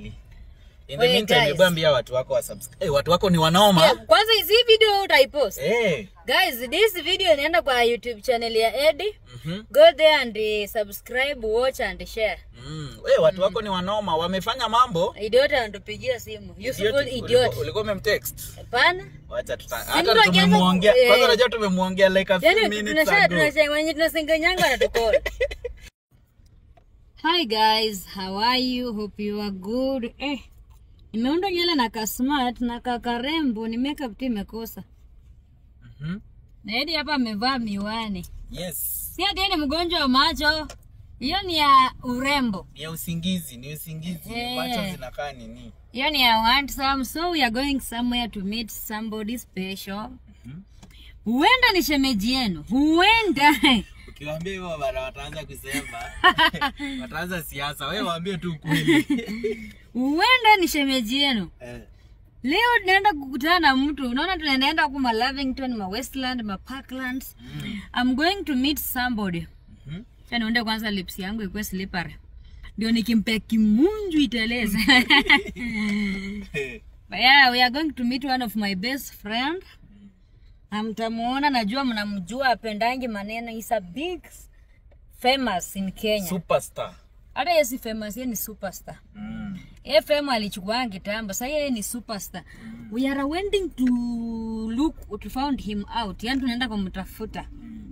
usijali in the Wait, meantime guys. hebu ambia watu wako wa subscribe hey, watu wako ni wanaoma Yeah, kwanza hizi video utaipost hey. guys this video inaenda kwa youtube channel ya edi mhm. go there and uh, subscribe watch and share mm. hey, watu wako ni wanaoma wamefanya mambo idiot anatupigia simu useful Idiot, idiot ulikuwa- ulikuwa umemtext hapana wacha tuta mtu hata akianza tumemuongea ku- eh. kwanza unajua tumemuongea like a few yani minutes tunasha ago tunasha wenye tunasenganyanga natukola hi guys how are you hope you are good eh nimeunda nywele na ka smart na ka karembo ni makeup tu imekosa Mhm. na Edi hapa amevaa miwani yes si ati yeye ni mgonjwa wa macho hiyo ni ya urembo ni ya usingizi ni usingizi Eh. macho zinakaa nini hiyo ni ya handsome so we are going somewhere to meet somebody special huenda ni shemeji yenu huenda ukiwaambia hivyo bana wataanza kusema wataanza siasa wewe waambie tu ukweli huenda ni shemeji yenu Eh. leo tunaenda kukutana na mtu unaona tunaendaenda huku ma lavington ma westland ma parklands Mm. i'm going to meet somebody Mhm. Acha niunde kwanza lips yangu ikuwe slippery ndio nikimpea kimunju iteleze But yeah, we are going to meet one of my best friend na mtamuona najua mnamjua apendangi maneno is a big famous in kenya superstar hata yeye si famous yeye ni superstar mm. yeye fame alichukua kitambo sasa yeye ni superstar we are waiting to look to found him out yani tunaenda kumtafuta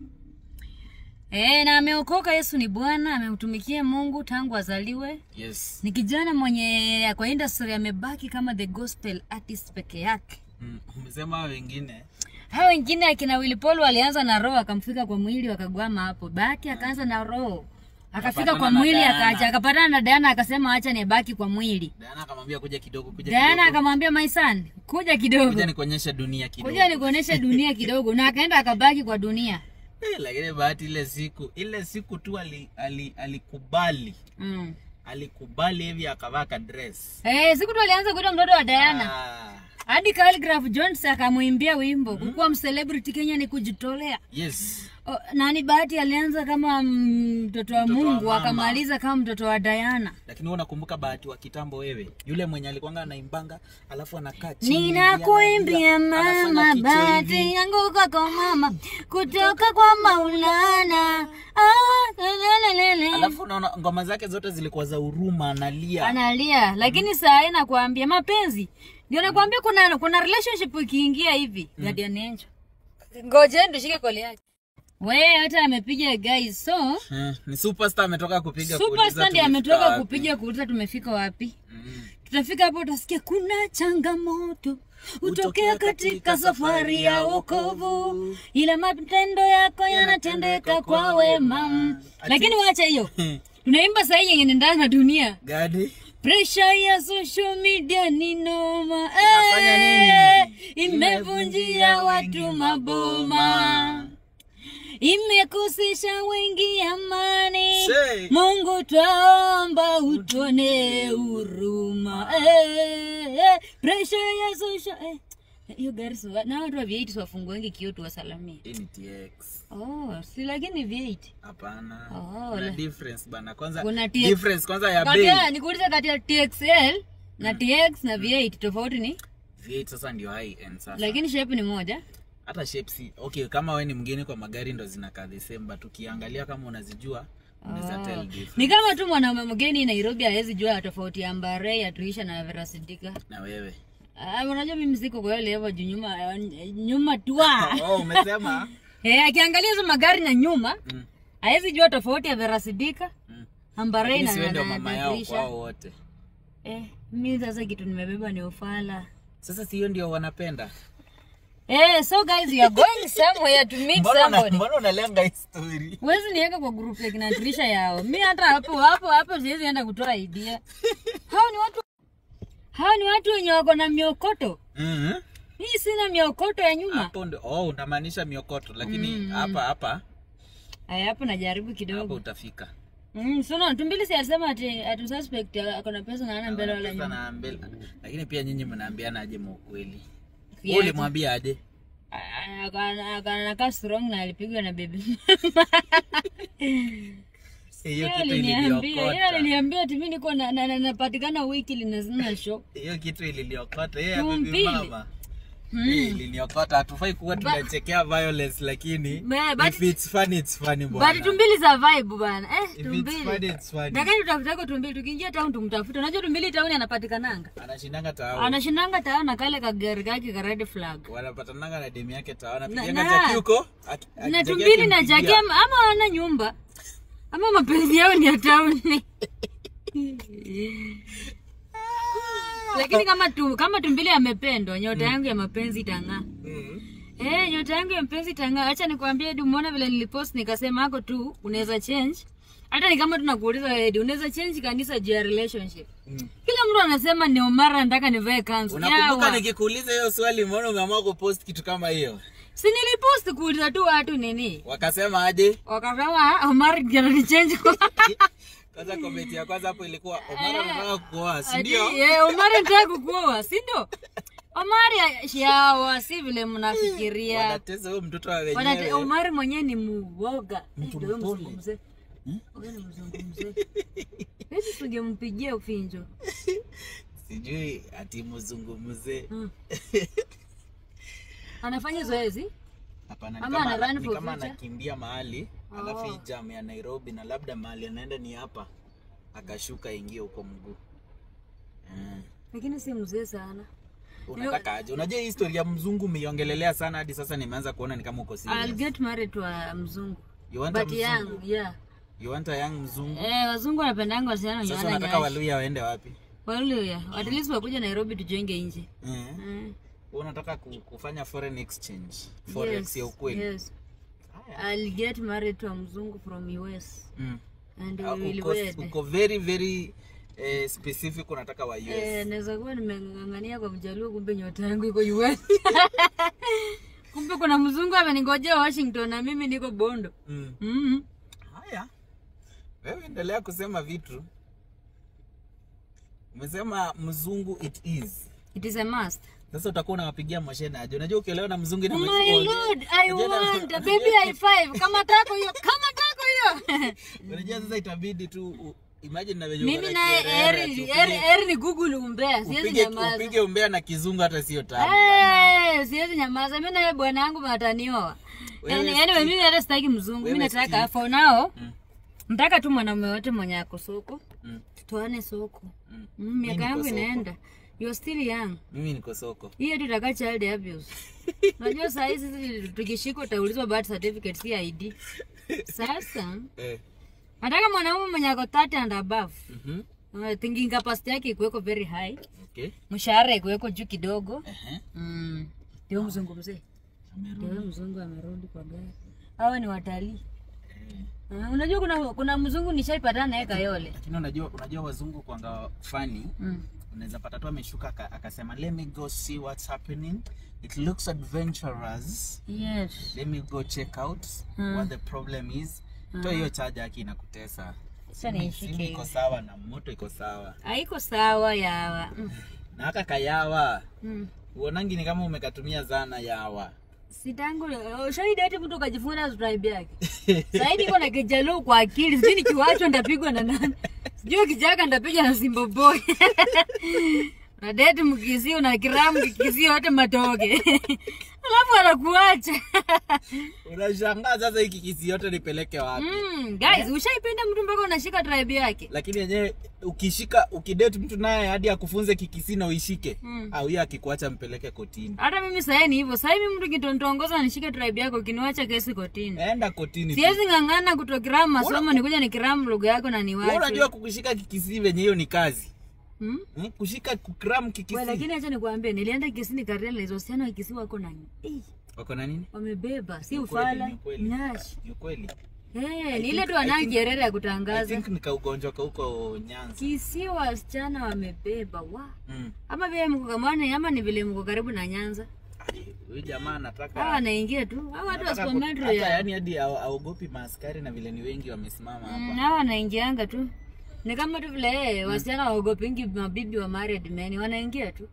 Eh, na ameokoka yesu ni bwana amemtumikia mungu tangu azaliwe yes ni kijana mwenye kwa industry amebaki kama the gospel artist peke yake mm. umesema wengine hao wengine akina wilipolo walianza na roho akamfika kwa mwili wakagwama hapo baki akaanza na roho akafika Akapatana kwa na mwili Diana. akaacha akapatana na Diana akasema acha nibaki kwa mwili Diana akamwambia kuja kidogo kuja Diana kidogo akamwambia my son kuja kidogo kuja nikuonyeshe dunia kidogo kuja nikuoneshe dunia kidogo na akaenda akabaki kwa dunia Eh, lakini bahati ile siku ile siku tu ali, ali, alikubali mm. alikubali hivi akavaa ka dress eh, siku tu alianza kuita mtoto wa Diana ah, hadi Khaligraph Jones akamwimbia wimbo kukuwa mcelebrity Kenya ni kujitolea yes O, nani bahati alianza kama mm, mtoto wa Mtoto wa Mungu mama. akamaliza kama mtoto wa Diana lakini wewe unakumbuka bahati wa kitambo wewe yule mwenye alikuanga anaimbanga alafu anakaa chini ninakuimbia analia, anafanya mama kichwa bahati hivi. yangu kwako mama kutoka kwa Maulana ah, lelelele. alafu unaona ngoma zake zote zilikuwa za huruma analia analia lakini saa hii nakwambia mapenzi ndio nakwambia kuna kuna relationship ikiingia hivi guardian angel ngojeni tushike koli yake we hata amepiga guys so Eh, ni superstar ametoka kupiga kuuliza superstar ndiye tumefika ametoka wapi. kupiga kuuliza tumefika wapi Mm. tutafika hapo utasikia kuna changamoto hutokea katika safari ya wokovu ila matendo yako yanatendeka kwa wema lakini wacha hiyo tunaimba sahii yenye nendana na dunia gadi presha ya social media ni noma Inafanya eh, nini? imevunjia watu maboma imekosesha wengi amani Say. mungu twaomba utone huruma eh, eh, presha ya social eh. hiyo gari siwa- na watu wa V8 wafunguengi kio tuwasalamie Hii ni TX. oh, si lakini V8 Hapana. Oh, Kuna la- difference bana. Kwanza Kuna TX. difference kwanza ya kati bei. ya nikuuliza kati ya TXL na TX na V8 tofauti ni V8 sasa ndio high end sasa. lakini shape ni moja Hata shape si okay kama wewe ni mgeni kwa magari ndo zinakaa the same but ukiangalia kama unazijua unaweza tell difference. ni kama tu mwanaume mgeni nairobi hawezi jua tofauti ya mbare ya tuisha na verasidika Na wewe. Ah, unajua mimi siko kwa ile level juu nyuma nyuma twa Oh, umesema? eh akiangalia hizo magari na nyuma Mm. hawezi jua tofauti ya verasidika Mm. ambare Lakini na si wewe na- ndio na- mama na yao Trisha. kwao wote. eh mimi sasa kitu nimebeba ni ufala Sasa si hiyo ndio wanapenda. eh so guys we are going somewhere to meet Mbona una- somebody mbona unalenga hii story? Wezi niweka kwa group ya kinatulisha yao. Mi hata hapo hapo hapo siwezi enda kutoa idea. Hao ni watu hao ni watu wenye wako na miokoto. Mhm. Mimi sina miokoto ya nyuma. Hapo ndio oh unamaanisha miokoto lakini hapa hapa Aya hapo najaribu hapo kidogo. utafika. Mm, so tumbili si alisema ati ati suspect ako na pesa na hana mbele wala Pesa nyuma. na mbele. Lakini pia nyinyi mnaambiana aje maukweli? Yeah. Wewe ulimwambia aje? Akana strong na alipigwa na baby. hiyo Yeye kitu aliniambia yeye iliniokota aliniambia ati mimi niko na- na- na- napatikana wiki na sina show hiyo kitu iliniokota yeye Tumbili. baby mama Eh, iliniokota hatufai kuwa tunachekea violence lakini Ma- but- if it's funny it's funny but bwana tumbili za vibe bana eh if it's tumbili funny it's funny Dakani tutafutako tumbili tukiingia town tumtafute. Unajua tumbili town anapatikananga. anashindanga tao Anashindanga town na kale kagari kake ka red flag. wanapatananga na demu yake tao Na- anapiganga na- jaki huko aki- Na aki- jaki tumbili na akimpigia. jaki ama ama wana nyumba. Ama mapenzi yao ni ya town. Lakini kama tu, kama tumbili amependwa, nyota yangu ya mapenzi itang'aa. Mm. Eh, nyota yangu ya mapenzi itang'aa. Acha nikwambie du, umeona vile nilipost nikasema hako tu unaweza change. Hata ni kama tunakuuliza wewe, unaweza change kanisa juu ya relationship. Mm. Kila mtu anasema ni Omara nataka nivae kanzu. unakumbuka Yawa. nikikuuliza hiyo swali mbona umeamua kupost kitu kama hiyo Si nilipost kuuliza tu watu nini? wakasema aje Wakasema Omar ndio anichange kwa. kwanza komenti ya kwanza hapo ilikuwa omara anataka kuoa si Ati, ndio eh, Omar nataka kukuoa, si ndio? Omar shawa si vile mnafikiria. wanateza huyo mtoto wa Wanate, wenyewe Omar mwenyewe ni muoga. Mtu Ndio mpole. mzungumze. Hmm? Wewe ni mzungumze. Hivi tungempigia ufinjo. sijui ati mzungumze Hmm. Anafanya zoezi? hapana ni Ama kama, ana ana, run ni for kama future? anakimbia mahali alafu hii Oh. jam ya nairobi na labda mahali anaenda ni hapa akashuka ingie huko mguu mm. Lakini si mzee sana. unataka aje unajua hii story ya mzungu umeiongelelea sana hadi sasa nimeanza kuona ni kama uko I'll serious get married to a mzungu. you want a But young, mzungu yeah. you want a young mzungu Eh, wazungu wanapendanga wasichana wenye sasa wana unataka nyashi. waluya waende wapi Waluya, at least wakuja Nairobi tujenge nje. mm. Mm. Wewe unataka ku- kufanya foreign exchange forex Yes, ya ukweli Yes. Haya. I'll get married to a mzungu from US mm. and Ah, we will uko, wed. uko very very eh, specific unataka wa US Eh, naweza kuwa nimeng'ang'ania kwa mjaluo kumbe nyota yangu iko US. kumbe kuna mzungu ameningojea Washington na mimi niko Bondo. mm. Mm. haya wewe endelea kusema vitu umesema mzungu it is It is a must. sasa utakuwa unawapigia moshene aje unajua ukielewa na mzungu Oh my inamaanisha- lord, I Unajua na- want a baby high five. Kama tako hiyo, kama tako hiyo. unajua sasa itabidi tu u- imagine na venye Mimi uko na naye kiherehere, eri ati eri upige- eri ni Google umbea, siwezi upige nyamaza. upige umbea na kizungu hata sio tamu Eh, siwezi nyamaza. Mimi naye bwana yangu matanioa. Wewe Yaani si- yaani mimi hata sitaki mzungu. Mimi Wewe nataka si- for now. Mm. Nataka tu mwanaume wote mwenye ako soko. Mm, Tutoane soko. mm. Mm, Mimi miaka niko yangu soko. inaenda. You're still young. mimi niko soko Hiyo tu itakaa child abuse. Unajua saa hizi sisi tukishikwa utaulizwa birth certificate si ID. Sasa eh. nataka mwanaume mwenye ako 30 and above. mhm. Uh, thinking capacity yake ikuweko very high. okay Mshahara ikuweko juu kidogo. Ehe. Mm. Ndio mzungu mzee. Amerudi. Ndio mzungu amerudi kwa gari. Hawa ni watalii. Eh. Uh, unajua kuna kuna mzungu nishaipatana naye Kayole. lakini unajua unajua wazungu kwanga fani Mm. unaweza pata tu ameshuka aka- akasema let me go see what's happening it looks adventurous Yes. let me go check out Mm. what the problem is to hiyo chaja yake inakutesa Sasa Simu- nishike simu iko hiyo. sawa na moto iko sawa Haiko sawa yawa. Mm. na haka kayawa Mm. uonangi ni kama umekatumia zana yawa Sitangu ushahidi ati mtu kajifunza tribe yake. Sasa niko na kijaluo kwa akili, sijui nikiwachwa ndapigwa na nani. Sijui kijaka ndapigwa na Simba Boy. Na date mkisio na kiramu kikisio yote matoke. Alafu anakuacha. unashangaa sasa hiki kisi yote nipeleke wapi Mm, guys, ushaipenda mtu mpaka unashika tribe yake? lakini yenyewe ukishika ukidate mtu naye hadi akufunze kikisi na uishike Mm. au hiyo akikuacha mpeleke kotini Hata mimi sasa ni hivyo. Sasa hivi mtu kitontongoza nishike tribe yako ukiniwacha kesi kotini. enda kotini tu. Siwezi ng'ang'ana kutokiramu masomo nikuja nikiramu lugha yako na Wewe niwache. unajua kukushika kikisi venye hiyo ni kazi Hmm? hmm? kushika kukram Wewe, kikisi lakini acha nikwambie nilienda Kisini Kariela na hizo wasichana wa Kisii wako na eh, wako na nini wamebeba si Ni kweli, ufala ni kweli. nyashi. ni ukweli Eh, ni ile think- tu I wanao think- jerere ya i kutangaza. think nikaugonjwa kauko nyanza Kisii wasichana wamebeba wa. mm. Ama vile mko kamane ama ni vile mko karibu na Nyanza. Ai, huyu jamaa anataka Hawa wanaingia tu. Hawa watu wa anataka ku- Supermetro hata ya. yani hadi hao- haogopi maaskari na vile ni wengi wamesimama Mm, hapa hawa wanaingianga tu. Ni kama tu vile eh, wasichana waogopingi mabibi wa married men wanaingia tu.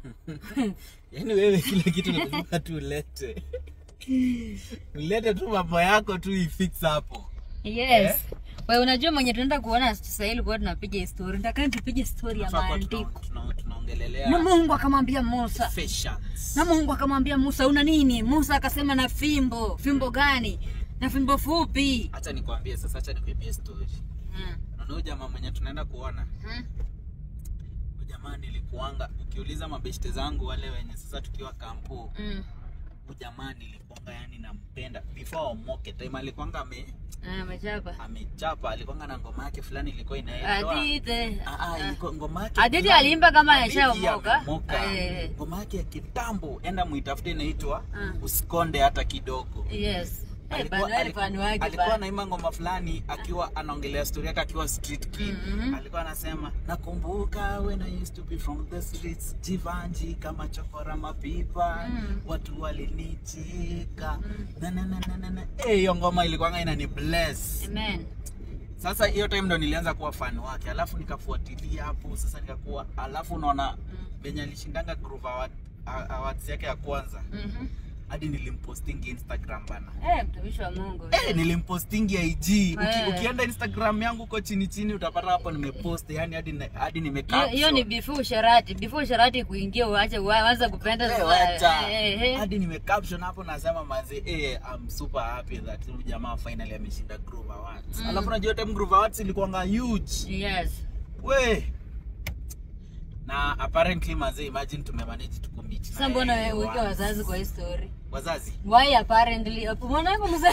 yaani wewe kila kitu lazima tu ulete ulete tu mambo yako tu ifix hapo Yes. Wewe unajua mwenye tunaenda kuona sasa hivi kwa tunapiga story. Nataka tupige story ya Tunafaa kuwa maandiko. tuna- tuna- tunaongelelea Na Mungu akamwambia Musa. fashions. Na Mungu akamwambia Musa, una nini? Musa akasema na fimbo. Fimbo gani? Na fimbo fupi. Acha nikwambie sasa, acha nikuibie story. Mm. Unaona huyu jamaa mwenye tunaenda kuona Mm. huyu jamaa nilikuanga, ukiuliza mabeshte zangu wale wenye sasa tukiwa kampu, Mm. huyu jamaa nilikuanga yani nampenda before omoke time alikuanga ame Ah, amechapa. amechapa, alikuanga na ngoma yake fulani ilikuwa inaitwa Adite. Ah, ah, ilikuwa ngoma yake Aditi fulani. aliimba kama Aditi ameshaomoka. ameomoka. Eh. ngoma yake ya kitambo, enda muitafute, inaitwa Ah. usikonde hata kidogo. Yes. Eh, Alikuwa- bado alikuwa- fani wake alikuwa ba. anaimba ngoma fulani akiwa anaongelea story yake akiwa street kid Mhm. alikuwa anasema nakumbuka when I used to be from the streets jivanji kama chokora mapipa Mm. watu walinicheka na na na na na na Eh, hiyo ngoma ilikuwa inani bless Amen. sasa hiyo time ndo nilianza kuwa fan wake alafu nikafuatilia hapo sasa nikakuwa alafu unaona venye alishindanga Groove Award, a- awards yake ya kwanza Mhm. hadi nilimpostingi instagram bana Eh, mtumishi wa Mungu. Eh, nilimpostingi IG. Uki, Eh. ukienda Instagram yangu huko chini chini utapata hapo nimepost yani hadi na- hadi nime Hiyo- Hiyo ni caption. before usharati. Before usharati kuingia uache uanze kupenda Eh, sasa. wacha. Eh, eh. Hadi nime caption hapo nasema manze eh I'm super happy that huyu jamaa finally ameshinda Groove Awards. Alafu unajua time Groove Awards ilikuwa huge. Yes. We. Na apparently manze imagine tumemanage tukumit. Sasa mbona wewe uweke wazazi kwa hii story? Wazazi. Why apparently? Mbona yako mzazi?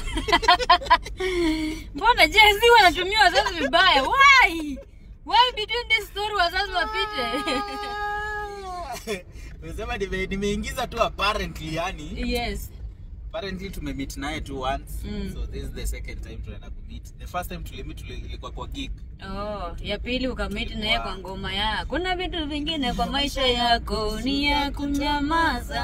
Mbona je, si wanatumia wazazi vibaya? Why? Why between this story wazazi wapite? Unasema nime- nimeingiza tu apparently yani. yes. apparently tumemeet naye tu once Mm. so this is the second time tunaenda kumeet the first time tulimit tuli- ilikuwa kwa gig Oh, ya pili ukamiti naye kwa ngoma ya. Kuna vitu vingine kwa maisha yako ni ya kunyamaza.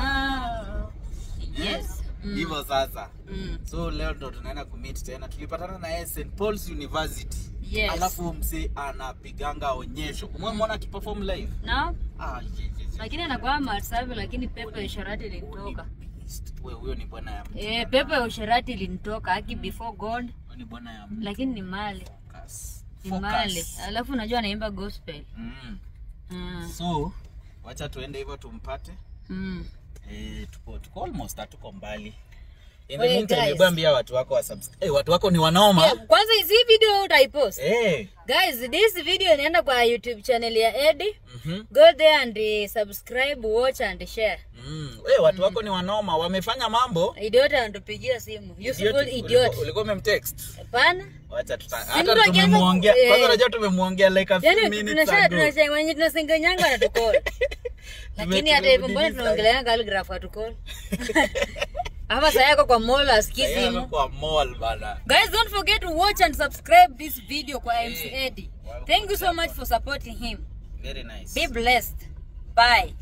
Yes. Mm. hivyo sasa Mm. so leo ndo tunaenda kumeet tena tulipatana na yeye St Paul's University Yes. alafu mse anapiganga onyesho umemwona akiperform live No? ah, ye- ye- ye. Lakini anakuwa masafi lakini pepo ya usherati ilinitoka. We, huyo ni bwana ya Eh, pepo ya usherati ilinitoka haki before God, huyo ni bwana ya lakini ni mali. focus Ni Focus. mali. Alafu unajua anaimba gospel. mm. Mm. so wacha tuende hivyo tumpate Mm. eh, tuko, tuko almost hatuko mbali In the Wait, meantime, guys. hebu ambia watu wako wa subs- eh, watu wako ni wanaoma Yeah, kwanza hizi video utaipost. Eh. Guys, this video inaenda kwa YouTube channel ya Eddie. Mhm. Go there and uh, subscribe, watch and share. Mm. We, watu wako ni wanoma wamefanya mambo Idiot anatupigia simu. Useful Idiot. idiot. Ulikuwa- ulikuwa umemtext Hapana. wacha tuta Si hata mtu akianza tumemuongea ku- eh. kwanza unajua tumemuongea like a few Yaani minutes tunasha ago tunasha wenye tunasengenyanga na tukol. Lakini hata hivyo mbona tumemdini tunaongelea calligraph atukol? Hapa saa yako kwa mall asikii Sasa yeye simu. kwa mall bana Guys, don't forget to watch and subscribe this video kwa MC Eh, Eddie. welcome Thank you so much for supporting him. very nice Be blessed. Bye.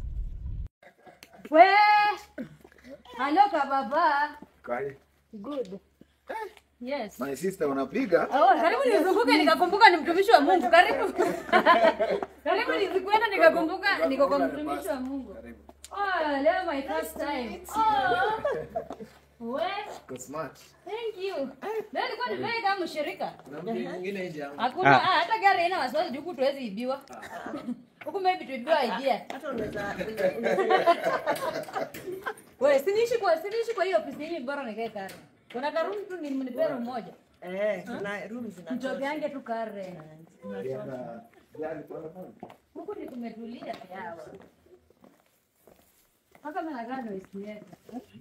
We. Hello kababa. Kali. Good. Yes. My sister unapiga? Oh, karibu nizunguke nikakumbuka ni mtumishi wa Mungu. Karibu. Karibu nizikuenda nikakumbuka niko kwa mtumishi wa Mungu. Oh, leo my first time. Oh. We. Go smart. Thank you. Leo nilikuwa nimeenda kama mshirika. Kuna mtu mwingine nje yangu. Hakuna ah. hata gari haina wasiwasi juu tuwezi ibiwa. Huku maybe tuibiwa idea. Wewe siniishi kwa siniishi kwa hiyo ofisi hii bora nikae kare. Kuna karumu tu ni mnipe room moja. Eh, kuna room zina Mtoke yange tu kare. Ukienda gari pole pole. Huku ni kumetulia yawa. Mpaka mimi nakaa ndio isikie.